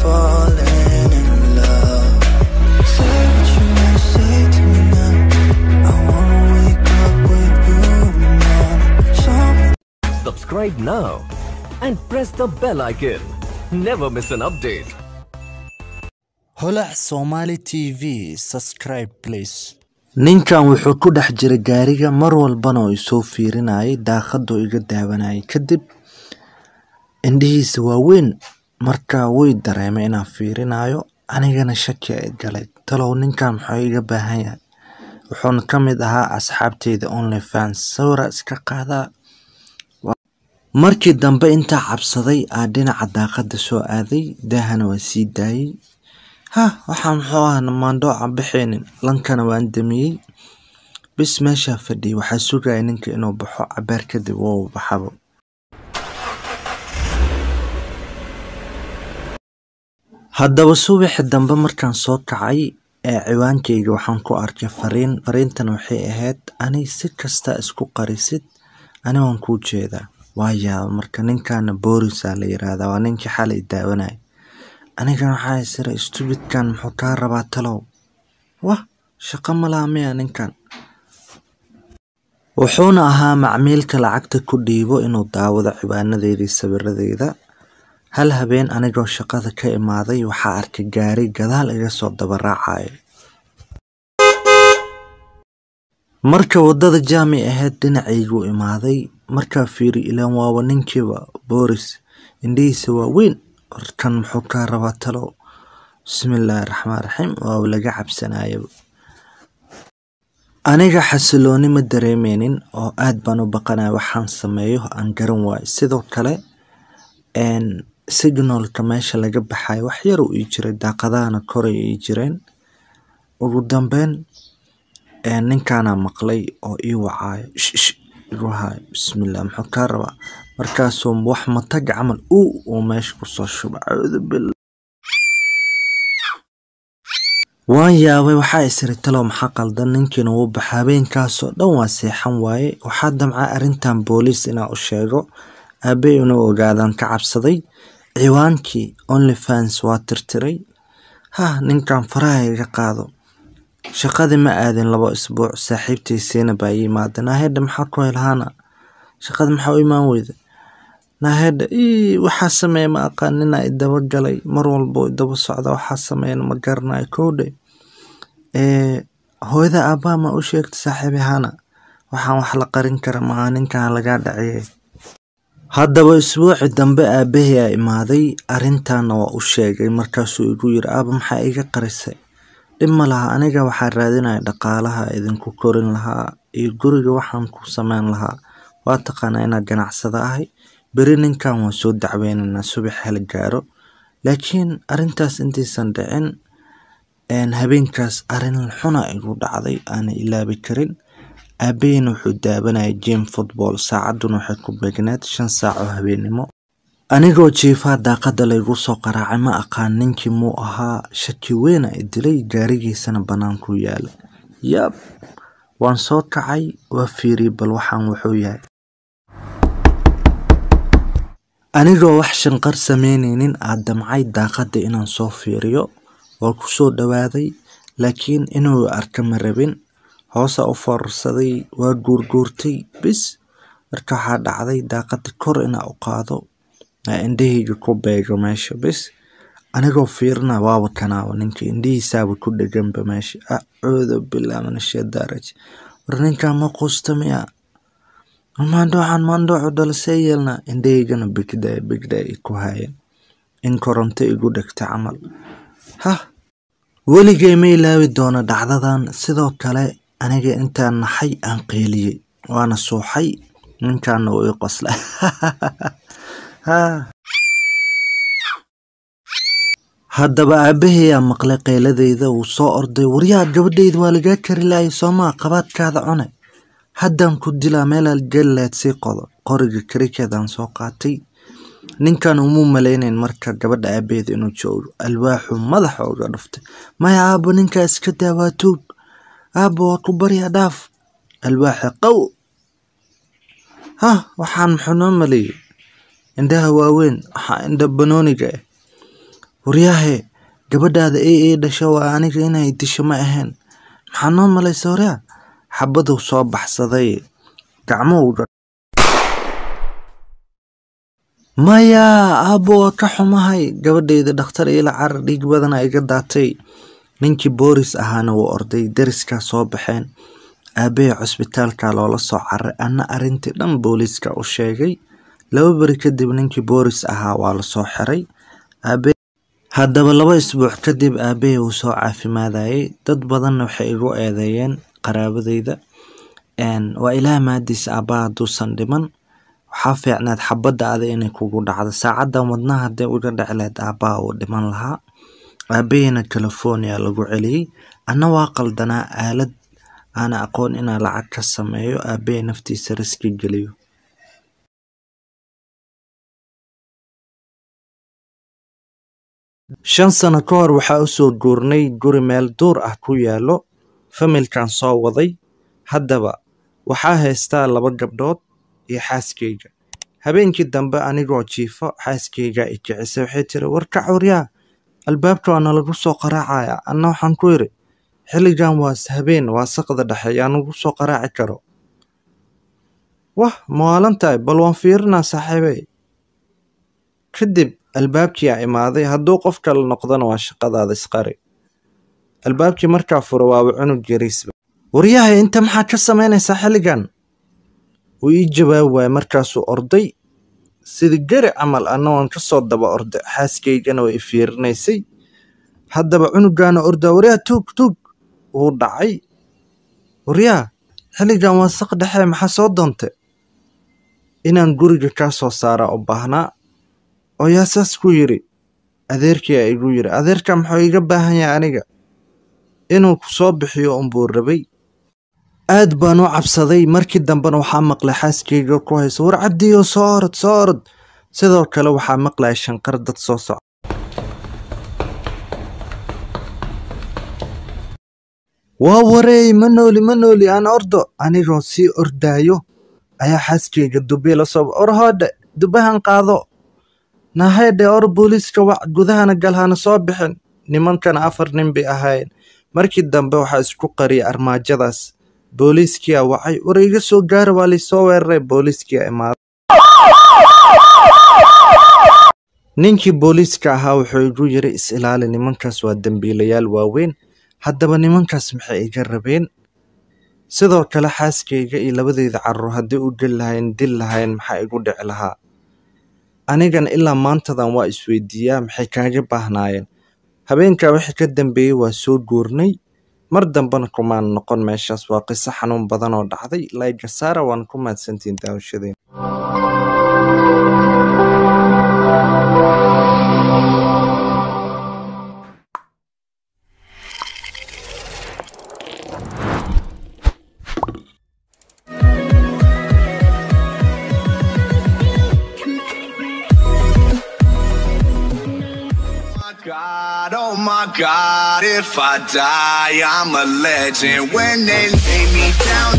falling in love. Say what you wanna say to me now. I wanna wake up with you now. Something Subscribe now and press the bell icon. Never miss an update. holac somali t v subscribe please ninkan wuxuu ku dhex jiray gaariga mar walbana oo isoo fiirinayay daaqaduu iga daawanayay kadib indhihiisa waaweyn markaa way dareemay inaan fiirinayo anigana shaki ay galay talow ninkan muxuu iga baahan yahay wuxuuna ka mid ahaa asxaabteyda only fans sawira iska qaadaa markii dambe intaa cabsaday aa dhinaca daaqada soo aaday daahana waa sii daayay ha waxaa muxuu ah maandhooca bixeenin lankana waan damiyey bis meeshaa fadhiyay waxaa sugaya ninka inuu baxo cabaar kadib wou baxabo haddaba subaxi dambe markaan soo kacay ee ciwaankayga waxaan ku arkay fariin fariintan waxay ahayd ani si kasta isku qarisid ani waan kuu jeedaa waa yaaba marka ninkaana boorisaa la yiraahdaa waa ninkii xalay daawanaya anigana waxaa isira stubidkan muxuu kaa rabaa talow wah shaqo malaha miya ninkan wuxuuna ahaa macmiilka lacagta ku dhiibo inuu daawado ciwaanadeedii sawiradeeda hal habeen anigoo shaqada ka imaaday waxaa arkay gaari gadaal iga soo dabaraacayo marka waddada jaami ahayd dhinacayguu imaaday markaa fiiri ilaan waaba ninkiiba booris indhihiisa waa weyn warkan muxuu kaa rabaa talow bismillaahi raxmaan raxiim waaba laga cabsanayaba aniga xasilooni ma dareemeynin oo aad baan u baqanaya waxaan sameeyo aan garan waayo sidoo kale signalka meesha laga baxayo wax yar uu ii jiray daaqadahana koray ii jireen ugu dambeyn ninkaanaa maqlay oo ii wacaayo shish igu hayo bismillah muxuu kaa rabaa markaasuu wax matag camal uu uu meesha kusoo shuba cacuudu billah waan yaabay waxaa isiri talow maxaa qaldan ninkiina wuu baxa habeenkaasoo dhan waa seexan waaye waxaa damcaa arrintan booliis inaa u sheego aabey inuu ogaadaan ka cabsaday ciwaankii only fans waa tirtiray ha ninkan faraha iga qaado shaqadii ma aadin labo isbuuc saaxiibtaysiina baa ii imaada naahedha maxaa ku helhaana shaqada maxaa u imaan weyda naahedha ii waxaa sameeya ma aqaan ninaa idaba galay mar walbo idaba socda waxaa sameeyana ma garanayo kowdhe ee hooyada aabaha ma u sheegta saaxiibi hana waxaan wax la qarin kara maaha ninkan lagaa dhaciyay haddaba isbuuci dambe aabahii aa imaaday arrintaana waa u sheegay markaasuu igu yiri aaba maxaa iga qarisay dhib ma laha aniga waxaa raadinaya dhaqaalaha idinku korin lahaa iyo guriga waxaan ku sameyn lahaa waa taqaanaa inaa ganacsada ahay beri ninkan waan soo dacweynaynaa subax hel gaaro laakiin arrintaas intaysan dhicin habeenkaas arrin xuna igu dhacday aana ilaabi karin aabaheyna wuxuu daawanayay jim football saacadduna waxay ku beegneed shan saac oo habeennimo anigoo jiifaa daaqada laygu soo qaraacay ma aqaan ninkii muu ahaa shaki weyna i dilay gaarigiisana bannaankuu yaala yaab waan soo kacay waa fiiriyey bal waxaan wuxuu yahay anigoo wax shanqar sameyneynin aa damcay daaqada inaan soo fiiriyo waa ku soo dhowaaday laakiin inuu arka ma rabin hoosa u foorarsaday waa guurguurtay bis marka waxaa dhacday daaqada kor inaa u qaado indhahayga ku beego meesha bis anigoo fiirina waaba kanaaba ninka indhihiisaaba ku dheganba meesha acuudu billah min ashadaaraj war ninkan ma quusta miya maandhoocan maandhoocu dhalasee yeelna indhahaygana bigday bigday ay ku haayeen in koronto igu dhegta camal hah weligay ma ilaawi doono dhacdadan sidoo kale aniga intaan naxay aan qeeliyey waana suuxay ninkaana uu ii qosla haddaba aabahayaa maqlay qeyladeyda wuu soo orday waryaa gabadheyda waa lagaa kari laayay soomaa qabaadkaada cune haddaan ku dilaa meelaad geli lahayd sii qodo qoriga karikeedaan soo qaatay ninkan umuu malaynayn marka gabadha aabaheeda inuu joogo alwaaxuu madaxa uga dhuftay maya aabo ninkaa iska daa waa tuug aabo waa ku baryaa dhaaf alwaaxa qow hah waxaan muxuu noo maleeyey indhaha waaweyn waxaa indha banooniga ah waryaahe gabadhaada ee ee dhasho waa aniga inay disho ma ahayn maxaa noo malaysa waryaa xabaduu soo baxsaday gacmuhu maya aabbo waa ka xumahay gabadhayda dhakhtar iila carar dhiig badana iga daatay ninkii booris ahaana wuu orday deriskaa soo baxeen aabbahe cusbitaalka loola soo caray anna arrintii dhan booliiska u sheegay laba beri kadib ninkii booris ahaa waa lasoo xiray aabe haddaba laba isbuuc kadib aabbahe wuu soo caafimaadayay dad badanna waxay igu eedeeyeen qaraabadayda waa ilaah mahadiisa aabbaha hadduusan dhiman waxaa fiicnaad xabadda ada inay kugu dhacdo saacaddan wadnaha hadday uga dhici lahayd aabbaha uu dhiman lahaa aabaheyna california lagu celiyey anna waa qaldanaa aalad aana aqoon inaan lacag ka sameeyo aabbahe naftiisa riski geliyo shan sano ka hor waxaa u soo guurnay guri meel duur ah ku yaallo familkan soo waday haddaba waxaa haystaa laba gabdhood iyo xaaskayga habeenkii dambe anigoo jiifo xaaskaygaa i kicisay waxay tiri warkac waryaa albaabka waana lagu soo qaraacaya anna waxaan ku idhi xilligan waa habeen waa saqda dhexe yaa nagu soo qaraaci karo wah mawaalan tahay bal waan fiirinaa saaxiibey kadib albaabkii aa imaaday hadduu qof kale noqdona waa shaqadaada isqari albaabkii markaa fura waaba cunug yariisba waryahay inta maxaa ka samaynaysaa xilligan wuu ii jawaabi waayey markaasuu orday sida geri camal anna waan ka soo daba orday xaaskaygana way i fiirinaysay haddaba cunugaana ordaa waryaa tuug tuug wuu dhacay waryaa xilligan waa saq dhexe maxaa soo doontay inaan guriga kaa soo saaraa u baahnaa oo yaa saas ku yidhi adeerkii aa igu yidhi adeerka muxuu iga baahan yahay aniga inuu ku soo bixiyo unbuu rabay aad baan u cabsaday markii dambena waxaa maqlay xaaskayga ku hayso war cabdiyo soo orod soo orod sidoo kale waxaa maqlaya shanqar dad soo soco waa wareey ma nooli ma nooli aan ordo anigoo sii ordaayo ayaa xaaskayga dubbe la soo or hoodhe dubbahan qaado nahedhe or booliiska wac gudahana galhana soo bixin nimankana afar nin bay ahaayeen markii dambe waxaa isku qariyay armaajadaas booliiskiyaa wacay war iga soo gaara waa laysoo weeraray booliiskiyaa imaaday ninkii booliiska ahaa wuxuu igu yiri is ilaali nimankaas waa dembiilayaal waaweyn haddaba nimankaas maxay iga rabeen sidoo kale xaaskayga iyo labadeyda carruur haddii u geli lahayn dil lahayn maxaa igu dhici lahaa anigana ilaa maantadan waa isweydiiyaa maxay kaaga baahnaayeen habeenkaa wixii ka dambeeyey waa soo guurnay mar dambena kumaan noqon meeshaas waa qiso xanuun badan oo dhacday laygasaara waan ku mahadsantiin daawashadeen God, oh my God, if I die, I'm a legend. When they lay me down